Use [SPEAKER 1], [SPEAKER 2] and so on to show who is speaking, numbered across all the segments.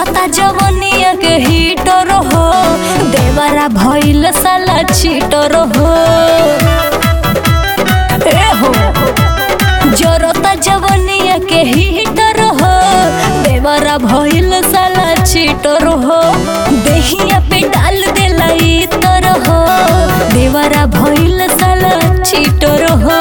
[SPEAKER 1] जरता जवनिया के हीटर हो देवरा भइल साला चीटर हो ए हो जरता जवनिया के हीटर हो देवरा भइल साला चीटर हो देहिया पे डाल देला इतर हो देवरा भइल साला चीटर हो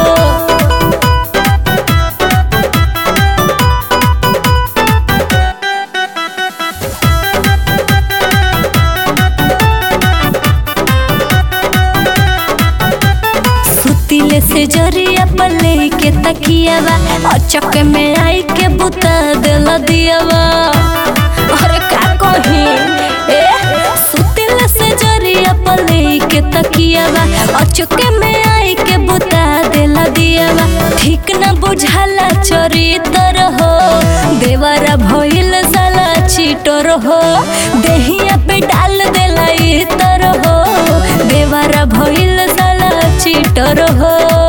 [SPEAKER 1] सुतिले से जरिया पले के तकियावा अचक में आई के बुता दिल दियावा अरे का कही ए सुतिले से जरिया पले के तकियावा अचक में आई के बुता दिल दियावा ठीक न बुझाला चरितर हो देवरा भइल साला चीटर हो देहिया पे डाल देला इतर हो देवरा भइल साला चीटर हो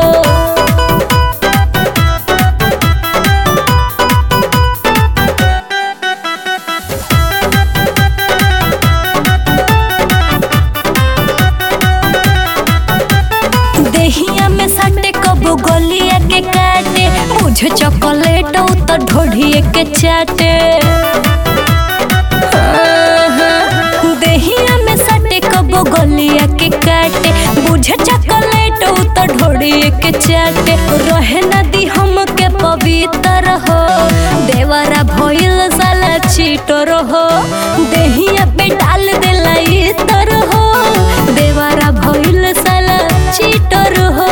[SPEAKER 1] देहिया में सटे कबो गलिया के काटे मुझे चॉकलेट तो ढोढ़िए के चाटे देहिया में सटे कबो गलिया के काटे बुझे चॉकलेट तो ढोढ़िए के चाटे रहे नदी हम के पवित्र हो देवरा भइल साला चीटर हो देहिया पे डाल देला इतर हो देवरा भइल साला चीटर हो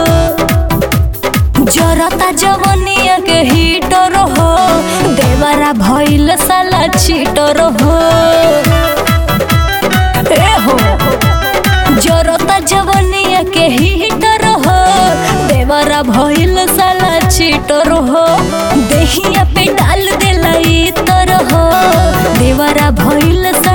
[SPEAKER 1] जरता जवनिया के हीटर हो देवरा भइल साला चीटर हो ए हो जरता जवनिया के हीटर हो देवरा भइल साला चीटर हो देहिया पे डाल देला इतर हो देवरा भइल